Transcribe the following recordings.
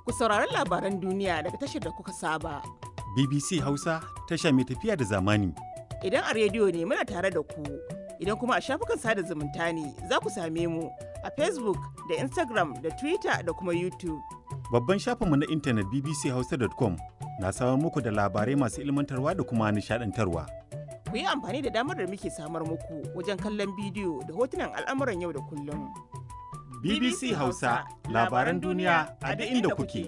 Ku saurari labaran duniya daga tashar da kuka saba. BBC Hausa tasha mai tafiya da zamani. Idan a rediyo ne muna tare da ku, idan kuma a shafukan sada zumunta ne za ku same mu a Facebook da Instagram da Twitter da kuma YouTube. Babban shafinmu na intanet bbchausa.com na samar muku da labarai masu ilmantarwa da kuma nishadantarwa. Ku yi amfani da damar da muke samar muku wajen kallon bidiyo da hotunan al'amuran yau da kullum. BBC Hausa labaran duniya a duk inda kuke.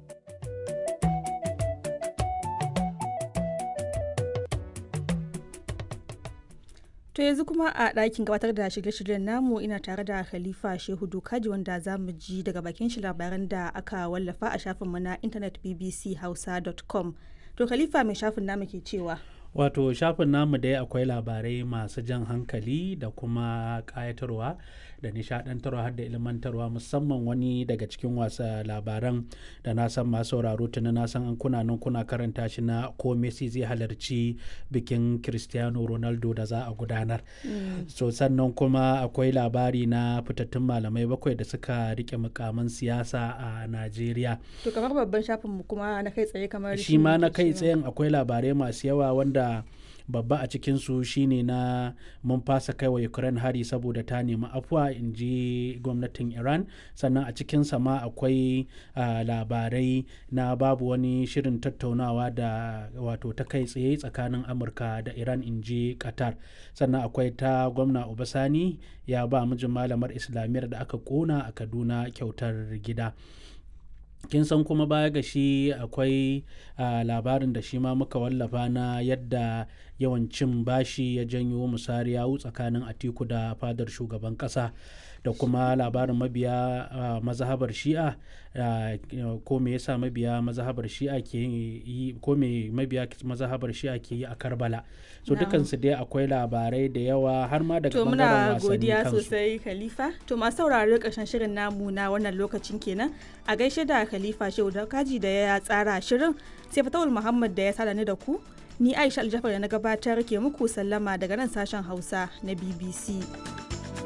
To yanzu kuma a ɗakin gabatar da shirye-shiryen namu ina tare da Khalifa Shehu Dokaji wanda za mu ji daga bakin shi labaran da aka wallafa a shafinmu na intanet bbchausa.com. To Khalifa mai shafin namu ke cewa. wato shafin namu dai akwai labarai masu jan hankali da kuma ƙayatarwa da nishadantarwa har da ilmantarwa musamman wani daga cikin wasa labaran da na san masu sauraro tuni na san an kuna nan kuna karanta shi na ko Messi zai halarci bikin Cristiano Ronaldo da za a gudanar so sannan kuma akwai labari na fitattun malamai bakwai da suka rike mukaman siyasa a Najeriya To kamar babban shafinmu kuma na kai tsaye kamar shi ma na kai tsayen akwai labarai masu yawa wanda babba a cikinsu shine na mun fasa kai wa ukraine hari saboda ta nemi afuwa in ji gwamnatin iran sannan a cikinsa ma akwai labarai na babu wani shirin tattaunawa da wato ta kai tsaye tsakanin amurka da iran in ji qatar sannan akwai ta gwamna obasani ya ba mijin malamar islamiyyar da aka kona a kaduna kyautar gida kin san kuma baya ga shi akwai labarin da shi ma muka wallafa na yadda yawan cin bashi ya janyo musari yawu tsakanin atiku da fadar shugaban kasa da kuma labarin mabiya mazhabar shi'a ko me yasa mabiya mazhabar shi'a ke yi ko me mabiya mazhabar shi'a ke yi a karbala so dukansu dai akwai labarai da yawa har ma daga To bangaren muna wasanni godiya kansu sosai Khalifa. To masu sauraro ƙarshen shirin namu na wannan lokacin kenan. A gaishe da Khalifa Shehu da kaji da ya tsara shirin sai Fatawul Muhammad da ya sada ni da ku. Ni Aisha Aljafar da na gabatar ke muku sallama daga nan sashen Hausa na BBC.